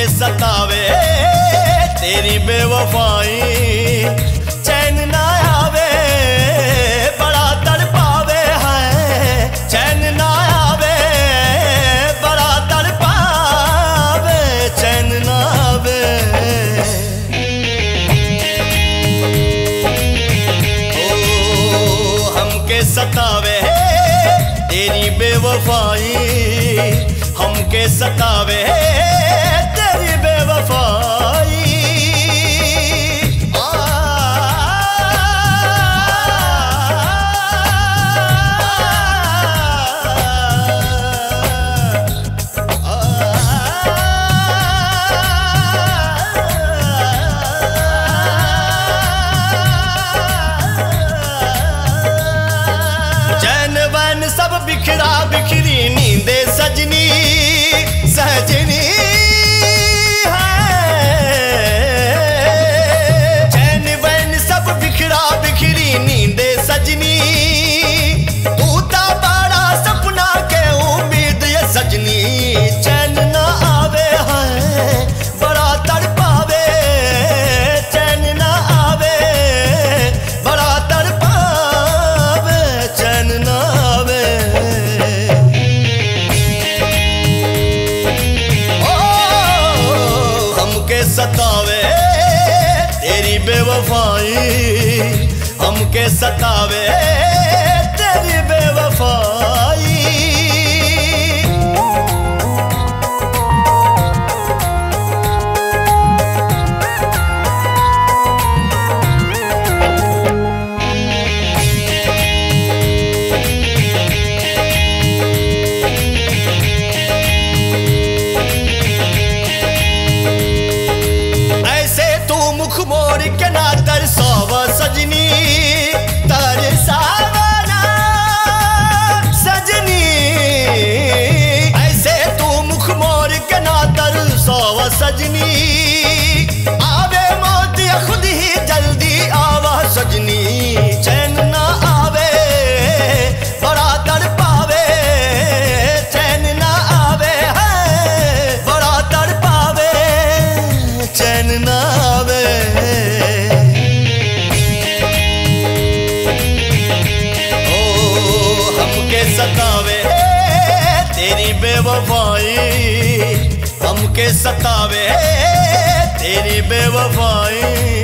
सतावे तेरी बेवफाई चैन ना आवे बड़ा तड़पावे है चैन ना आवे बड़ा तड़पावे चैन ना आवे ओ हमके सतावे तेरी बेवफाई हमके सतावे तेरी बेवफाई चैन वैन सब बिखरा बिखरी नींदे सजनी सजनी है चैन वैन सब बिखरा बिखरी नींदे सजनी तू ता बड़ा सपना के उम्मीद ये सजनी चैन ना आवे है बड़ा तड़पावे चैन ना आवे बड़ा तड़पावे चैन ना आवे ओ हमके सतावे तेरी बेवफाई हमके सतावे तेरी बेवफाई ऐसे तू मुख मोड़ के ना तरसाव सजनी तरसावना सजनी ऐसे तू मुख मोड़ के ना तरसाव सजनी आवे मौत या खुद ही जल्दी आवा सजनी चैन ना आवे बड़ा तड़पावे चैन ना आवे है बड़ा तड़पावे चैन ना आवे ओ हमके सतावे तेरी बेवफाई हमके सतावे तेरी बेवफाई